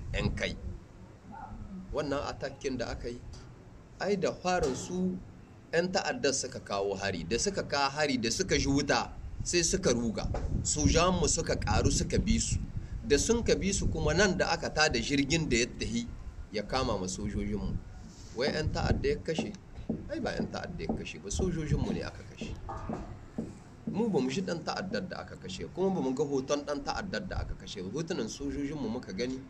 'yan kai wannan atakin da aka yi ai da farin su 'yan ta'addar suka kawo hari da suka kawo hari da suka ji wuta sai suka ruga sojanmu suka karu suka bi su da sun ka bi su kuma nan da aka tada jirgin da ya tahi ya kama ma sojojinmu wai 'yan ta'adda ya kashe ai ba 'yan ta'adda ya kashe ba sojojinmu ne aka kashe mu ba mu shi dan ta'addar da aka kashe kuma ba mu ga hoton dan ta'addar da aka kashe ba hotunan sojojinmu muka gani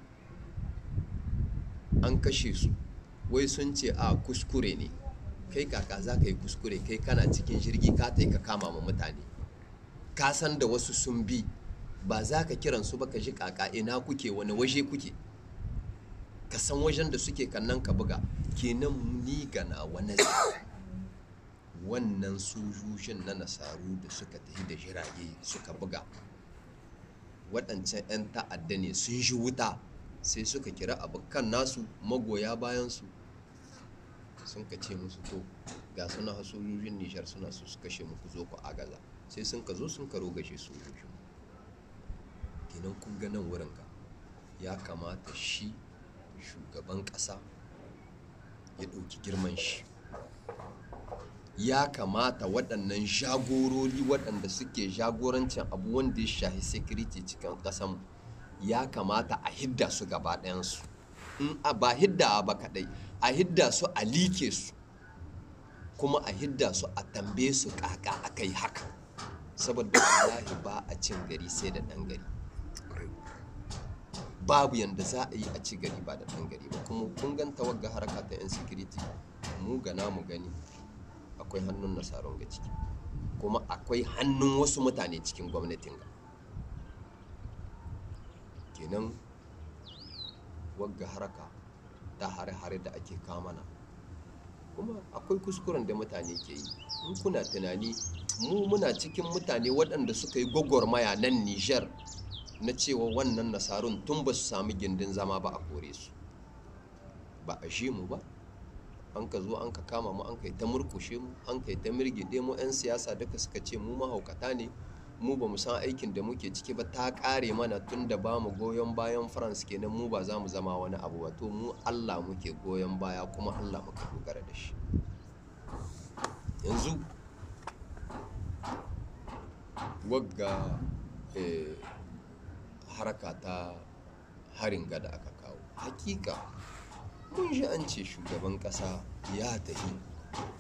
an kashe su wai sun ce a kuskure ne kai kaka za ka yi kuskure kai kana cikin jirgi ka ta ka kama ma mutane ka san da wasu sun bi ba za ka kiran su ba ka ji kaka ina kuke wani waje kuke ka san wajen da suke kannan ka buga kenan ni gana wani wannan sojojin na nasaru da suka tafi da jirage suka buga waɗancan 'yan ta'adda ne sun shi wuta sai suka kira abokan nasu magoya bayansu sun ka ce musu to ga suna sojojin nishar suna su su kashe muku zo ku agaza sai sun ka zo sun ka rogashe sojojin kenan kun ga nan wurin ka ya kamata shi shugaban ƙasa ya ɗauki girman shi ya kamata waɗannan jagorori waɗanda suke jagorancin abu wanda ya shahi security cikin ƙasanmu ya kamata a hidda su gaba ɗayansu in a ba hidda ba kaɗai a hidda su a like su kuma a hidda su a tambaye su kaka aka yi haka saboda wallahi ba a cin gari sai da ɗan gari babu yadda za a yi a ci gari ba da ɗan gari ba kuma kun ganta wagga haraka ta yan security mu gana mu gani akwai hannun nasarar ga ciki kuma akwai hannun wasu mutane cikin gwamnatin ga kenan wagga haraka ta hare-hare da ake kamana kuma akwai kuskuren da mutane ke yi in kuna tunani mu muna cikin mutane waɗanda suka yi gwagwarmaya nan nijar na cewa wannan nasarun tun ba su sami gindin zama ba a kore su ba a shi mu ba an ka zo an ka kama mu an kai ta murkushe mu an kai ta mirgide mu 'yan siyasa duka suka ce mu mahaukata ne mu ba mu san aikin da muke ciki ba ta kare mana tun da ba mu goyon bayan france kenan mu ba za mu zama wani abu ba to mu allah muke goyon baya kuma allah muka dogara da shi yanzu wagga haraka ta harin gada aka kawo hakika mun ji an ce shugaban kasa ya tafi